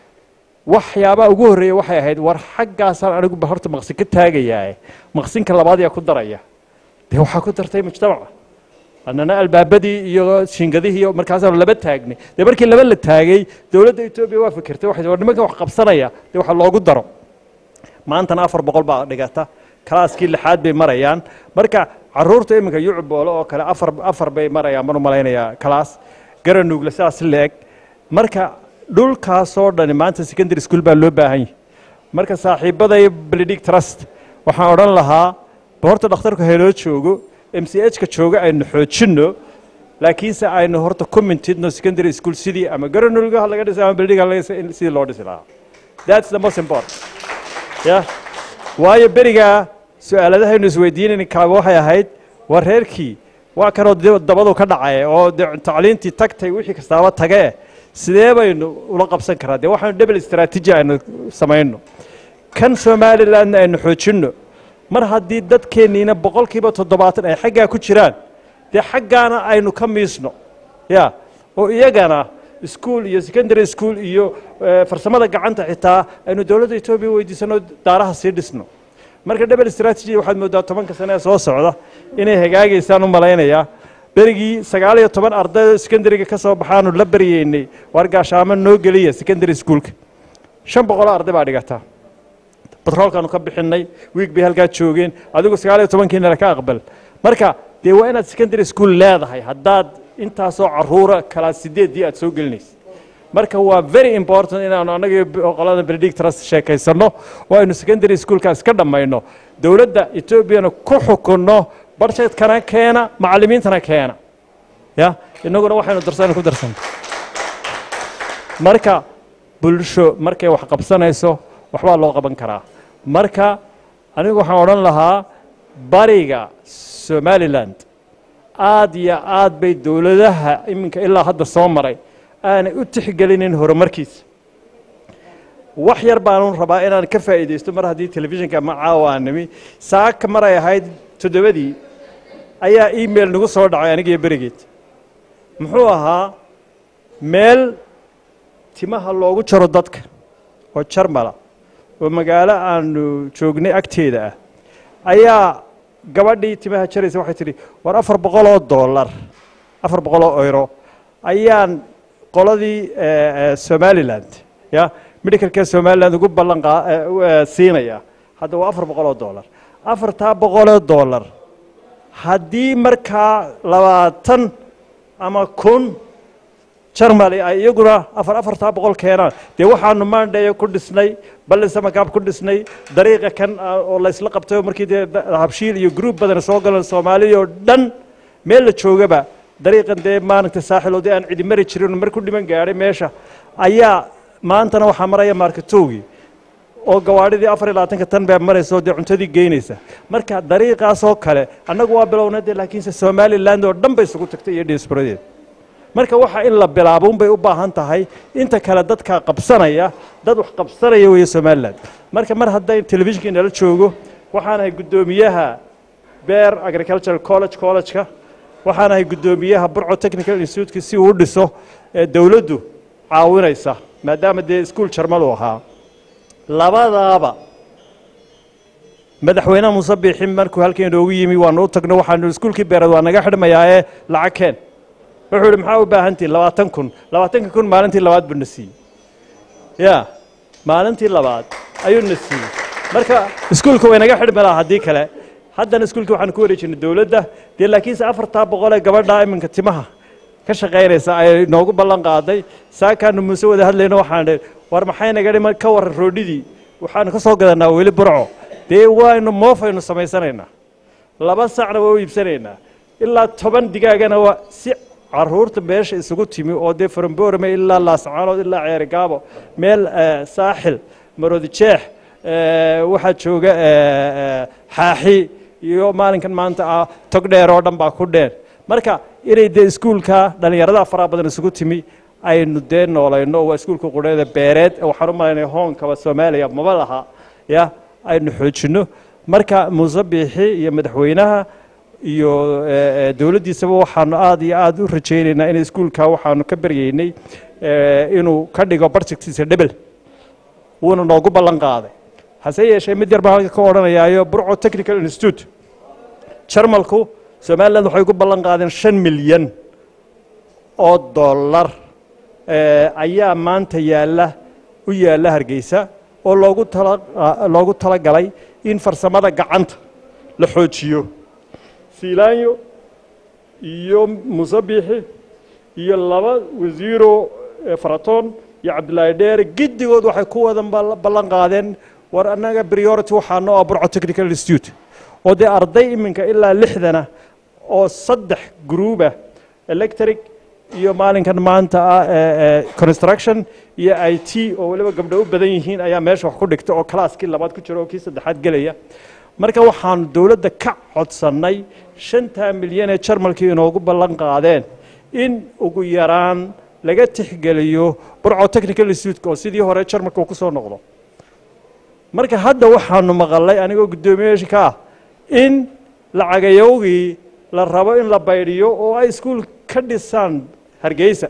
waxyaabaha ugu horreeya waxay ahayd war xaggaasaan anigu horta maqsin ka taagayaa maqsinka labaad yaa ku daraya dee waxaa ku dartay mujtamaca annana albaabadii iyo shingadihii iyo markaasaanu laba taagnay dee markii laba la taagay dowladda etoobiya waa fikirtay waxay war nimankan wax qabsanaya dee waxa loogu daro maantana afar boqol baa dhigata kalaaskii lixaad bay marayaan marka caruurta iminka yucboole oo kale afar afar bay marayaan baan u malaynayaa kalaas garanuugle sidaas leeg marka dhulkaasoo dhani maanta secondary school baa loo baahan yahay marka saaxiibaday blidig trust waxaan odhan lahaa horta dhakhtarku hayloo joogo m c h ka jooga aynu xoojinno laakiinse aynu horta ku mintidno secondary school sidii ama garanuulga laga dhisay ama blidig laga dhisay sidii loo dhisi lahaa that's the most important ya waayo berigaa su-aaladahaynu isweydiinayna kaaba waxay ahayd waa reerkii waa kanoo dabadu ka dhacay oo de tacliintii tagtay wixii kastaaba tagee sidee baynu ula qabsan karaa dee waxaanu double strategy aynu samayno kan somalilandna aynu xoojinno mar haddii dadkeenniina boqolkiiba toddobaatan ay xaggaa ku jiraan dee xaggaana aynu ka miisno ya oo iyagana iskuol iyo secondary school iyo farsamada gacanta xitaa aynu dowladda etoobiya weydiisano daaraha sii dhisno marka double strategy waxaad moodaa tobanka sane ee soo socda inay hagaagaysaan u malaynayaa berigii sagaal iyo toban arday secondaryga ka soo baxaanu la baryeynay waar gaashaamo noo geliya secondary schoolka shan boqoloo arday baa dhigataa batroolkaanu ka bixinay wiig bay halkaa joogeen adigu sagaal iyo tobankiina ka aqbal marka dee waa inaad secondary school leedahay haddaad intaasoo caruura kalaa sideeddii aad soo gelinaysa marka waa very important inaanu annaga qolada benedictras sheekaysanno oo aynu secondary schoolkaas ka dhammayno dowladda etoobiyana ku xukunno barjetkana keena macallimiintana keena ya innaguna waxaynu darsan ku darsan marka bulsho markay wax qabsanayso waxbaa loo qaban karaa marka anigu waxaan odhan lahaa bariga somaliland aad iyo aad bay dowladaha iminka ilaa hadda soo maray aanay u tixgelinin horumarkiisa wax yar baanu rabaa inaan ka faa'iidaysto mar haddii telefishinka ama caawaanimi saaka mar ay ahayd toddobadii ayaa email nagu soo dhacay anigiyo berigeed muxuu ahaa meel timaha loogu jaro dadka oo jarmala oo magaalo aanu joognay agteeda ah ayaa gabadhii timaha jaraysa waxay tidhi war afar boqoloo dollar afar boqoloo euro ayaan qoladii somaliland ya medicalka somaliland ugu ballan siinaya hadda waa afar boqoloo dollar afartaa boqoloo dollar haddii markaa labaatan ama kun jarmali ay iyaguna afar afartaa boqol keenaan dee waxaanu maandheeya ku dhisnay ballisamakaab ku dhisnay dariiqa kan oo laysla qabtay markii dee habshiil iyo gruub badan soo galan soomaaliya oo dhan meel la joogaba dariiqan dee maalinta saaxil oo dee aan cidi mari jirin mar ku dhiman gaadhay meesha ayaa maantana waxaa maraya markatowgii oo gawaadhidii afar iyo labaatanka tan baa maraysa oo dee cuntadii geynaysa marka dariiqaasoo kale annagu waa bilowna dee laakiinse somaliland oo dhan bay isugu tagtay iyo diasporadeed marka waxa in la bilaabo unbay u baahan tahay inta kale dadka qabsanaya dad wax qabsanaya weeye somaliland marka mar hadday telefishinka inala joogo waxaan ahay guddoomiyaha beer agricultural college college-ka waxaan ahay guddoomiyaha burco technical institute-ka si uu u dhiso ee dowladdu caawinaysa maadaama dee iskuol jarmalu ahaa labadaaba madaxweynaha muuse biixin markuu halkan inoogu yimi waanu u tagno waxaanu iskuulkii beereed waa naga xidhmayaa ee lacag keen wuxuu yidhi maxaa u baahantihin labaatan kun labaatanka kun maalintii labaad buu na siiyey ya maalintii labaad ayuu na siiyey marka iskuulka way naga xidhmi lahaa haddii kale haddana iskuulkii waxaan ku wareejinay dowladda dee laakiinse afartaa boqol ee gabadha iminka timaha ka shaqaynaysa ay noogu ballan qaaday saakaanu muuse wada hadlayno waxaan idhi war maxay naga dhiman ka warran roodhidii waxaanu ka soo gadanaa weli burco dee waynu moofaynu samaysanaynaa laba sacna waa u iibsanaynaa ilaa toban digaagana waa si caruurta meesha isugu timi oo dee faramboorame ilaa laascaanood ilaa ceerigaabo meel saaxil marodijeex waxaa jooga xaaxi iyo maalinkan maanta ah tog dheer oo dhan baa ku dheer marka inay dee iskuulka dhallinyarada faraha badan isugu timi aynu dee noolayno waa iskuulka qudheeda beereed waxaan u malaynaya hoonkaba soomaaliya maba laha ya aynu xoojinno marka muuse biixi iyo madaxweynaha iyo dowladdiisaba waxaanu aad iyo aad u rajaynaynaa in iskuulka waxaanu ka baryaynay inuu ka dhigo barjectiisa dhebel wuuna noogu ballan qaaday hase yeeshee mid yar baan halka ka odhanayaayo burco technical institute jarmalku somaliland waxay ku ballan qaadeen shan milyan oo dollar ayaa maanta yaalla u yaalla hargeysa oo loogu tala loogu talagalay in farsamada gacanta la xoojiyo fiilaanyo iyo musabiixi iyo laba wasiiro faratoon iyo cabdilaahi dheere giddigood waxay ku wadan ballan qaadeen war annaga priority waxaano ah burco technical institute oo dee arday iminka ilaa lixdana oo saddex gruuba electric iyo maalinkan maanta ah construction iyo i t oo weliba gabdho u badan yihiin ayaa meesha wax ku dhigta oo kalaaskii labaad ku jira oo kii saddexaad gelaya marka waxaanu dowladda ka codsannay shantaa milyan ee jarmalkii inoogu ballan qaadeen in ugu yaraan laga tixgeliyo burco technical institute oo sidii hore jarmalka uu ku soo noqdo marka hadda waxaanu maqalay anigoo guddoomiyeyaasha ka ah in lacagayowgii la rabo in la baydhiyo oo ay iskuul ka dhisaan hargeysa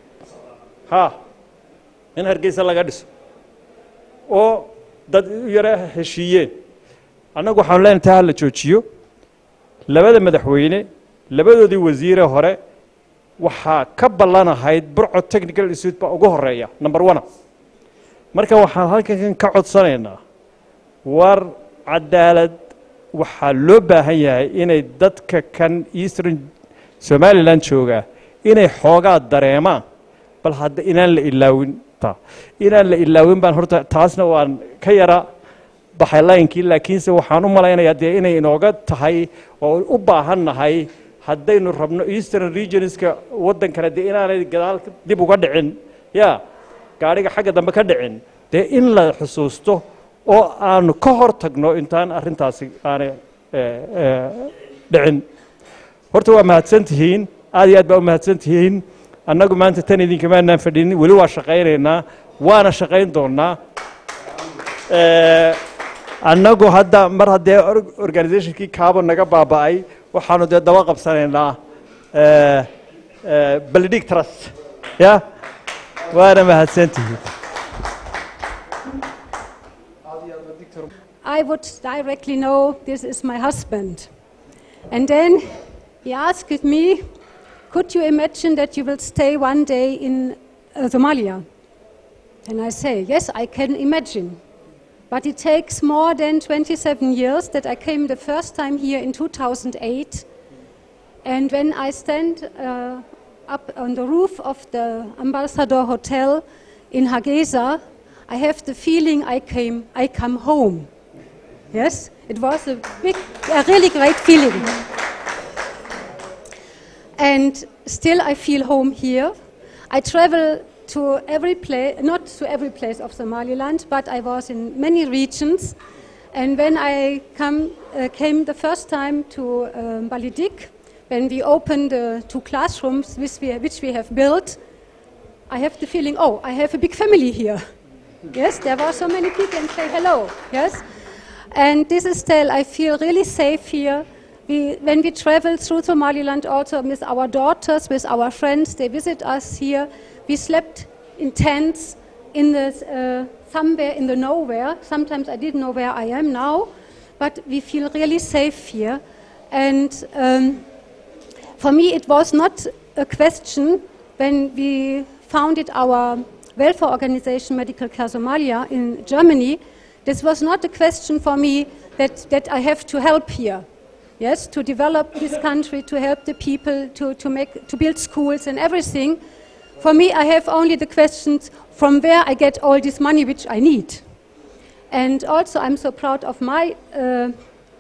ha in hargeysa laga dhiso oo dad u yara heshiiyeen annagu waxaanu leenahay taa ha la joojiyo labada madaxweyne labadoodii wasiire hore waxaa ka ballanahayd burco technical institute baa ugu horeeya number one marka waxaan halkan ka codsanaynaa war cadaalad waxaa loo baahan yahay inay dadka kan eastern somaliland joogaa inay xoogaa dareemaan bal hadda inaan la ilaawin ta inaan la ilaawin baan horta taasna waan ka yara baxay laynkii laakiinse waxaan u malaynayaa dee inay inooga tahay oo u baahan nahay haddaynu rabno eastern regionska waddankana dee inaanay gadaal dib uga dhicin ya gaadhiga xagga dambe ka dhicin dee in la xusuusto oo aanu ka hor tagno intaan arrintaasi aanay dhicin horta waa mahadsan tihiin aad iyo aad baa u mahadsan tihiin annagu maanta tan idinkamaanaan fadhinin weli waa shaqaynaynaa waana shaqayn doonnaa annagu hadda mar haddee organizationkii kaabo naga baaba'ay waxaanu dee daba qabsanaynaa balidhig trust ya waana mahadsantihiin I would directly know this is my husband. And then he asked me, Could you imagine that you will stay one day in uh, Somalia? And I say, Yes, I can imagine. But it takes more than 27 years that I came the first time here in 2008. And when I stand uh, up on the roof of the Ambassador Hotel in Hargeisa, I have the feeling I came, I come home. Yes, it was a big, a really great feeling. And still, I feel home here. I travel to every place, not to every place of Somaliland, but I was in many regions. And when I come, uh, came the first time to um, Balidik, when we opened the two classrooms which we, which we have built, I have the feeling, oh, I have a big family here. yes, there were so many people and say hello. Yes, and this is still, I feel really safe here. We, when we travel through Somaliland, also with our daughters, with our friends, they visit us here. We slept in tents in the, uh, somewhere in the nowhere. Sometimes I didn't know where I am now, but we feel really safe here. And um, for me, it was not a question when we founded our welfare organization, Medical Care Somalia, in Germany. This was not a question for me that, that I have to help here. Yes, to develop this country, to help the people, to, to, make, to build schools and everything. For me, I have only the questions from where I get all this money which I need. And also, I'm so proud of my uh,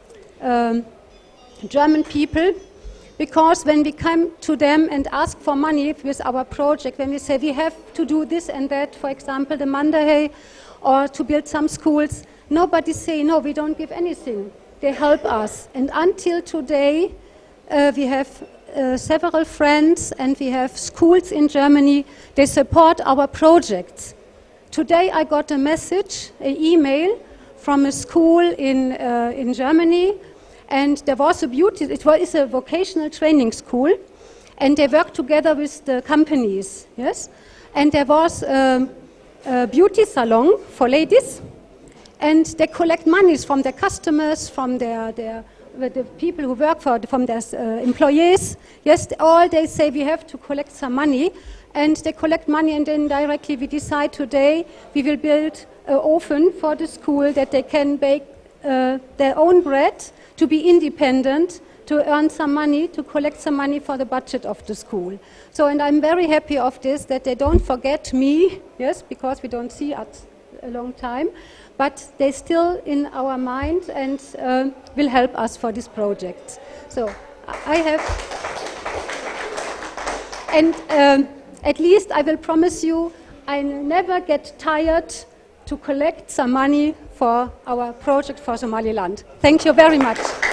um, German people because when we come to them and ask for money with our project, when we say we have to do this and that, for example, the Mandahe, or to build some schools, nobody say, no, we don't give anything. They help us. And until today, uh, we have uh, several friends and we have schools in Germany. They support our projects. Today I got a message, an email from a school in, uh, in Germany and there was a beauty, it was a vocational training school, and they worked together with the companies, yes? And there was a, a beauty salon for ladies, and they collect monies from their customers, from their, their the people who work for, from their uh, employees. Yes, all they say we have to collect some money, and they collect money, and then directly we decide today we will build an oven for the school that they can bake uh, their own bread to be independent, to earn some money, to collect some money for the budget of the school. So, and I'm very happy of this, that they don't forget me, yes, because we don't see us a long time, but they still in our mind and uh, will help us for this project. So, I have, and um, at least I will promise you, I never get tired to collect some money for our project for Somaliland. Thank you very much.